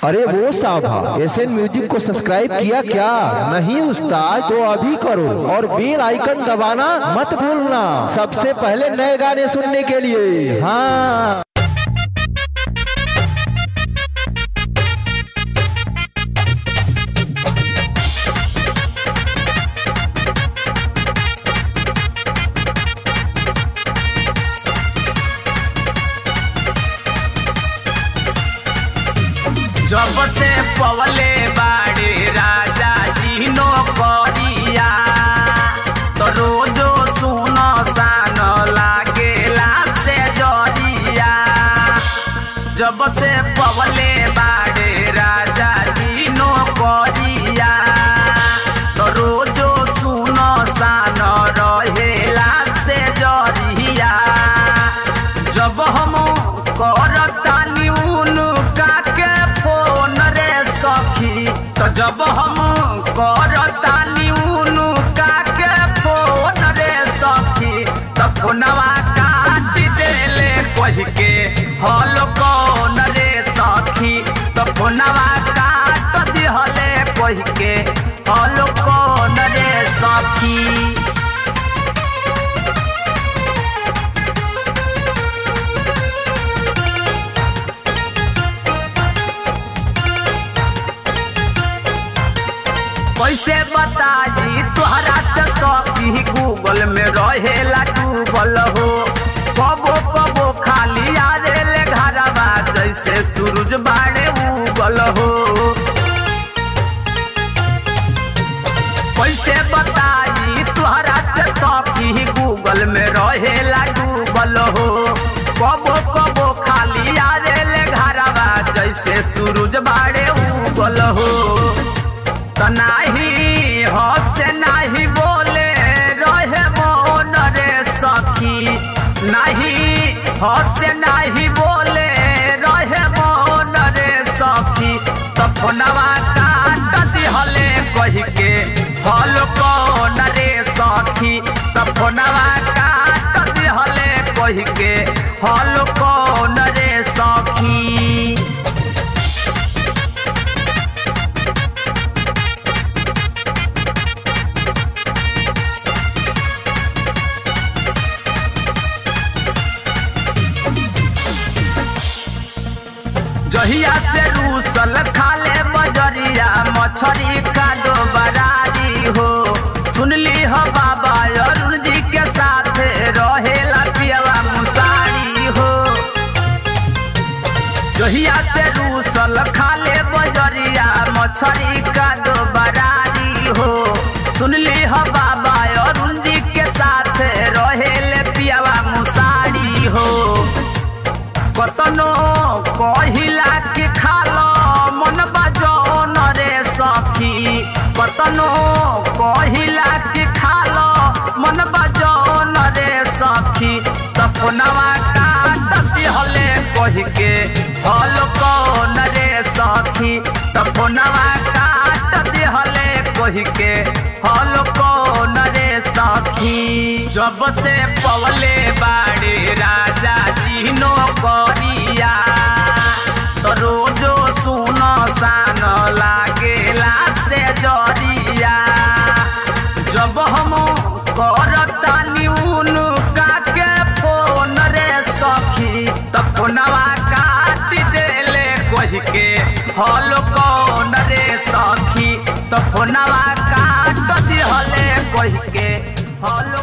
अरे वो साहबा एस एन म्यूजिक को सब्सक्राइब किया क्या नहीं उस्ताद तो अभी करो और बेल आइकन दबाना मत भूलना सबसे पहले नए गाने सुनने के लिए हाँ जब से पवले बाड़े राजा जी नो करिया तो रोजो सुनो सान लागेला से जरिया जब से पवले बाड़े राजा जी नो करिया तो रोजो सुनो सान रहेला से जरिया जब हम करतानी उनका के फोन रे सखी तो जब हम करतानी उनका के फोन रे सखी तो फोनवा काट देले कह के हल कौन रे सखी तो फोनवा काट दिहले कह के हल कौन रे सखी कैसे बताई तोहरा से कभी गूगल में रहेला डूबल हो कबो कबो खाली आरेले घरवा जैसे सूरज बाड़े उगल हो कैसे बताई तोहरा से कभी गूगल में रहेला डूबल हो कबो कबो खाली आरेले घरवा जैसे सूरज बाड़े उगल हो त नाही हसे नाही बोले रहे मोन रे सखी नाही हसे नाही बोले रहे मोन रे सखी त फोनवा काट दिहले कह के हल कौन रे सखी त फोनवा काट दिहले कह के हल कौन रे सखी जहिया से रूसल खाले बजरिया मछरी का दो बरारी हो सुनली हो बाबा अरुण जी के साथ रहेला पियवा मुसारी हो जहिया से रूसल खाले बजरिया मछरी का दो बरारी हो सुनली हो बाबा अरुण जी के साथ रहेले पियवा मुसारी हो कतनो कहिला के खालो मन बजौन रे सखी कतनो कहिला के खालो मन बजौन रे सखी तपनवा काट दिहले कह के हल कौन रे सखी तपनवा काट दिहले कह के हल कौन रे सखी जब से पवले बाड़े राजा जी नो करिया तो रोजो सुनो सान लागेला से जरिया जब हम करतानी उनका के फोन रे सखी तो फोनवा काट देले कह के हल कौन रे सखी तो फोनवा काट दिहले कह के हल